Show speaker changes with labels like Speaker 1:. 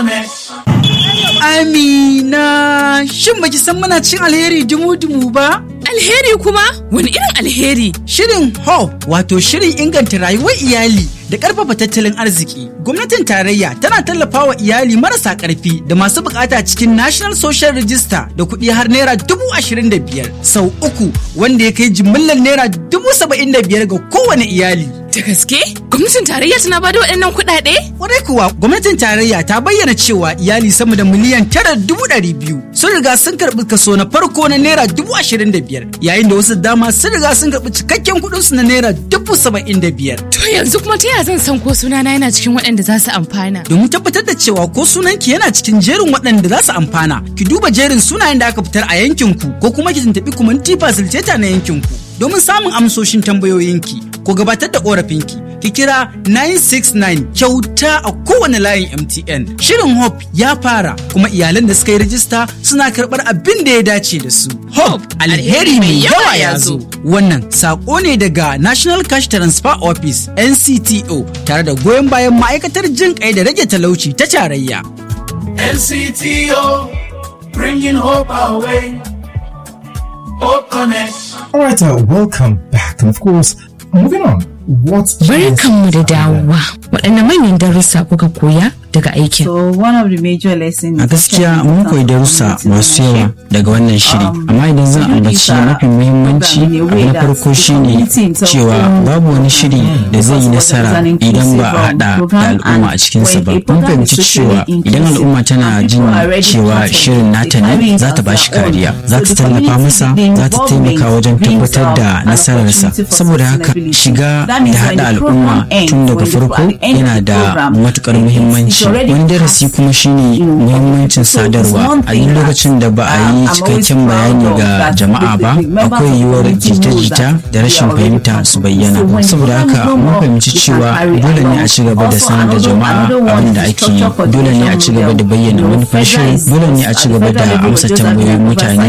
Speaker 1: Amina, shin baki san muna cin alheri dumu-dumu ba?
Speaker 2: Alheri kuma? Wani irin alheri?
Speaker 1: Shirin HOPE wato shirin inganta rayuwar iyali da ƙarfafa tattalin arziki. Gwamnatin tarayya tana tallafawa iyali marasa ƙarfi da masu bukata cikin National Social Register da kuɗi har naira dubu ashirin da biyar sau uku wanda ya kai jimillar naira dubu saba'in da biyar ga kowane iyali.
Speaker 2: Da gaske? Gwamnatin tarayya tana bada waɗannan kuɗaɗe?
Speaker 1: Kwarai kuwa gwamnatin tarayya ta bayyana cewa iyali sama da miliyan tara dubu ɗari biyu sun riga sun karɓi kaso na farko na naira dubu ashirin da biyar yayin da wasu dama sun riga sun karɓi cikakken kuɗinsu na naira dubu saba'in da biyar.
Speaker 2: To yanzu kuma ta yaya zan san ko sunana yana cikin waɗanda za su amfana?
Speaker 1: Domin tabbatar da cewa ko sunanki yana cikin jerin waɗanda za su amfana, ki duba jerin sunayen da aka fitar a yankinku ko kuma ki tuntuɓi kumanti fasiliteta na yankinku. Domin samun amsoshin tambayoyinki ko gabatar da ƙorafinki, ki kira 969 kyauta a kowane layin MTN. Shirin Hope ya fara kuma iyalan da suka yi rajista suna karɓar abin da ya dace da su. Hope alheri mai yawa ya zo. Wannan saƙo ne daga National Cash Transfer Office NCTO tare da goyon bayan ma'aikatar jin kai da rage talauci ta tarayya.
Speaker 3: NCTO, bringing hope our way. Hope Connect.
Speaker 4: All right, uh, welcome back. And of course, moving on. What
Speaker 2: Barkanmu da dawowa. Waɗanne manyan darussa kuka koya daga aikin?
Speaker 5: So one of the major lessons
Speaker 6: A gaskiya mun koyi darussa masu yawa daga wannan shiri, amma idan zan ambaci mafi muhimmanci abu na farko shine cewa babu wani shiri da zai yi nasara idan ba a haɗa da al'umma a cikinsa ba. Mun fahimci cewa idan al'umma tana jin cewa shirin nata ne za ta bashi kariya, za ta tallafa masa, za ta taimaka wajen tabbatar da nasararsa. Saboda haka shiga da haɗa al'umma tun daga farko yana da matukar muhimmanci. Wani darasi kuma shine muhimmancin sadarwa a duk lokacin da ba a yi cikakken bayani ga jama'a ba akwai yiwuwar jita-jita da rashin fahimta su bayyana. Saboda haka mun fahimci cewa dole ne a ci gaba da sanar da jama'a abin da ake yi, dole ne a ci gaba da bayyana manufar shirin, dole ne a ci gaba da amsa tambayoyin mutane